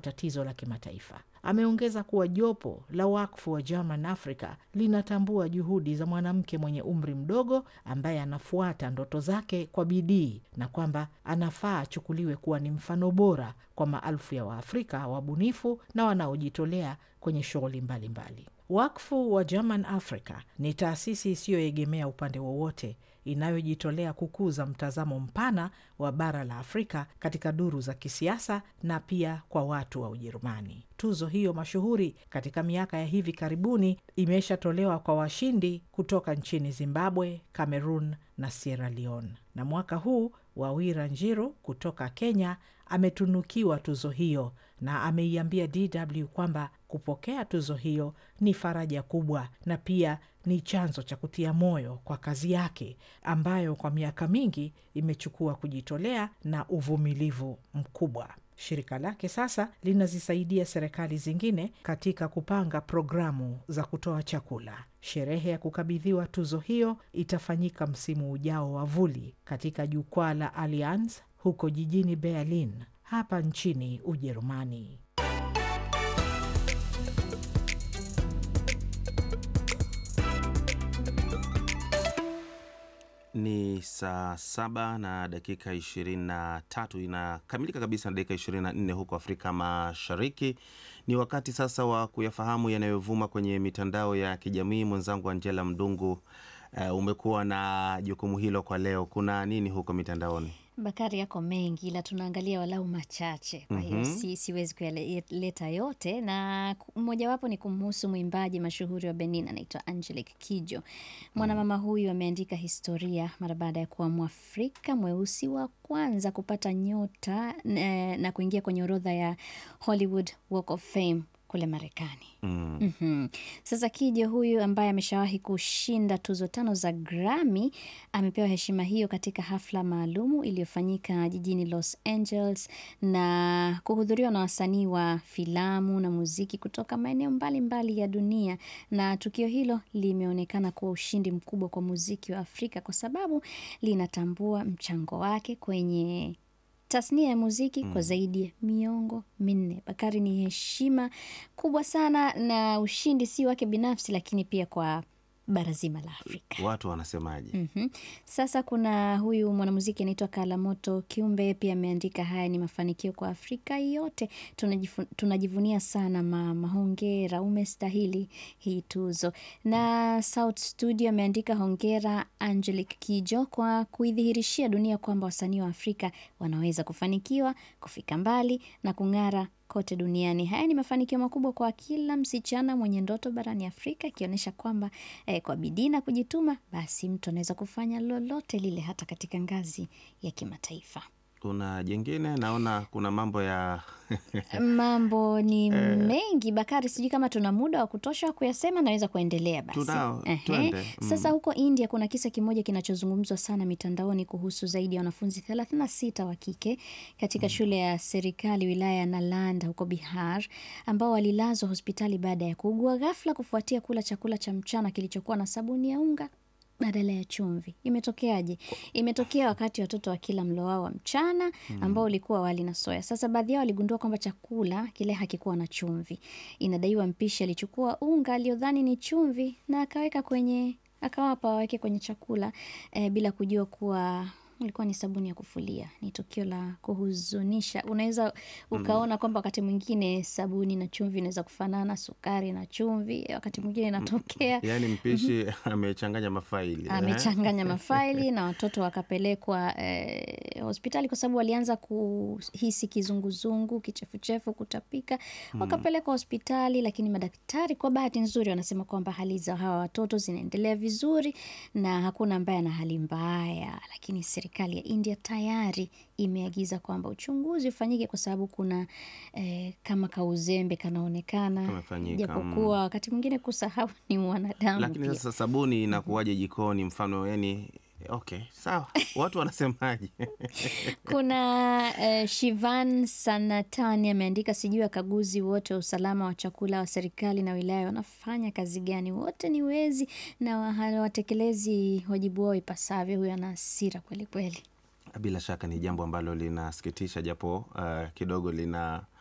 tatizo la kimataifa. Ameongeza kuwa jopo la wakfu wa German Africa linatambua juhudi za mwanamke mwenye umri mdogo ambaye anafuata ndoto zake kwa bidii na kwamba anafaa achukuliwe kuwa ni mfano bora kwa maelfu ya Waafrika wabunifu na wanaojitolea kwenye shughuli mbalimbali. Wakfu wa German Africa ni taasisi isiyoegemea upande wowote inayojitolea kukuza mtazamo mpana wa bara la Afrika katika duru za kisiasa na pia kwa watu wa Ujerumani. Tuzo hiyo mashuhuri katika miaka ya hivi karibuni imeshatolewa kwa washindi kutoka nchini Zimbabwe, Cameroon na Sierra Leone, na mwaka huu Wawira Njiru kutoka Kenya ametunukiwa tuzo hiyo na ameiambia DW kwamba kupokea tuzo hiyo ni faraja kubwa na pia ni chanzo cha kutia moyo kwa kazi yake ambayo kwa miaka mingi imechukua kujitolea na uvumilivu mkubwa. Shirika lake sasa linazisaidia serikali zingine katika kupanga programu za kutoa chakula. Sherehe ya kukabidhiwa tuzo hiyo itafanyika msimu ujao wa vuli katika jukwaa la Allianz huko jijini Berlin hapa nchini Ujerumani. Ni saa saba na dakika ishirini na tatu inakamilika kabisa na dakika ishirini na nne huko Afrika Mashariki. Ni wakati sasa wa kuyafahamu yanayovuma kwenye mitandao ya kijamii. Mwenzangu Angela Mdungu, uh, umekuwa na jukumu hilo kwa leo. Kuna nini huko mitandaoni? Bakari, yako mengi ila tunaangalia walau machache, kwa hiyo Mhm. si, siwezi kuyaleta yote, na mmojawapo ni kumhusu mwimbaji mashuhuri wa Benin anaitwa Angelique Kidjo. Mwanamama huyu ameandika historia mara baada ya kuwa Mwafrika mweusi wa kwanza kupata nyota eh, na kuingia kwenye orodha ya Hollywood Walk of Fame kule Marekani. Mm. Mhm. Sasa Kidjo huyu ambaye ameshawahi kushinda tuzo tano za Grammy amepewa heshima hiyo katika hafla maalumu iliyofanyika jijini Los Angeles na kuhudhuriwa na wasanii wa filamu na muziki kutoka maeneo mbalimbali ya dunia, na tukio hilo limeonekana kuwa ushindi mkubwa kwa muziki wa Afrika kwa sababu linatambua mchango wake kwenye tasnia ya muziki kwa zaidi ya miongo minne. Bakari, ni heshima kubwa sana na ushindi si wake binafsi, lakini pia kwa bara zima la Afrika. Watu wanasemaje? Mhm. Sasa kuna huyu mwanamuziki anaitwa Kalamoto Kiumbe, pia ameandika haya ni mafanikio kwa Afrika yote, tunajifu, tunajivunia sana mama, hongera, umestahili hii tuzo. Na South Studio ameandika hongera Angelique Kidjo kwa kuidhihirishia dunia kwamba wasanii wa Afrika wanaweza kufanikiwa, kufika mbali na kung'ara kote duniani. Haya ni mafanikio makubwa kwa kila msichana mwenye ndoto barani Afrika, ikionyesha kwamba eh, kwa bidii na kujituma, basi mtu anaweza kufanya lolote lile hata katika ngazi ya kimataifa. Kuna jengine, naona kuna mambo ya Mambo ni mengi Bakari, sijui kama tuna muda wa kutosha wa kuyasema. Naweza kuendelea basi. Tunao, Ehe. twende. Sasa huko India kuna kisa kimoja kinachozungumzwa sana mitandaoni kuhusu zaidi ya wanafunzi 36 wa kike katika shule ya serikali wilaya ya Nalanda huko Bihar ambao walilazwa hospitali baada ya kuugua ghafla kufuatia kula chakula cha mchana kilichokuwa na sabuni ya unga badala ya chumvi. Imetokeaje? Imetokea wakati watoto wa kila mlo wao wa mchana ambao ulikuwa wali na soya. Sasa baadhi yao waligundua kwamba chakula kile hakikuwa na chumvi. Inadaiwa mpishi alichukua unga aliyodhani ni chumvi na akaweka kwenye akawapa waweke kwenye chakula eh, bila kujua kuwa ilikuwa ni sabuni ya kufulia. Ni tukio la kuhuzunisha. Unaweza ukaona kwamba wakati mwingine sabuni na chumvi inaweza kufanana, sukari na chumvi, wakati mwingine inatokea yaani mpishi amechanganya mafaili eh? amechanganya mafaili na watoto wakapelekwa eh, hospitali kwa sababu walianza kuhisi kizunguzungu, kichefuchefu, kutapika. Wakapelekwa hospitali, lakini madaktari kwa bahati nzuri wanasema kwamba hali za hawa watoto zinaendelea vizuri na hakuna ambaye ana hali mbaya, lakini serikali ya India tayari imeagiza kwamba uchunguzi ufanyike kwa sababu kuna eh, kama kauzembe kanaonekana, Kamefanyika, japokuwa wakati mwingine kusahau ni mwanadamu Lakini pia. sasa sabuni inakuwaje jikoni? Mfano yani, okay, sawa, watu wanasemaje? Kuna eh, Shivan Sanatani ameandika, sijui wakaguzi wote wa usalama wa chakula wa serikali na wilaya wanafanya kazi gani? Wote ni wezi na wa- hawatekelezi wajibu wao ipasavyo. Huyo ana hasira kweli kweli. Bila shaka ni jambo ambalo linasikitisha, japo uh, kidogo lina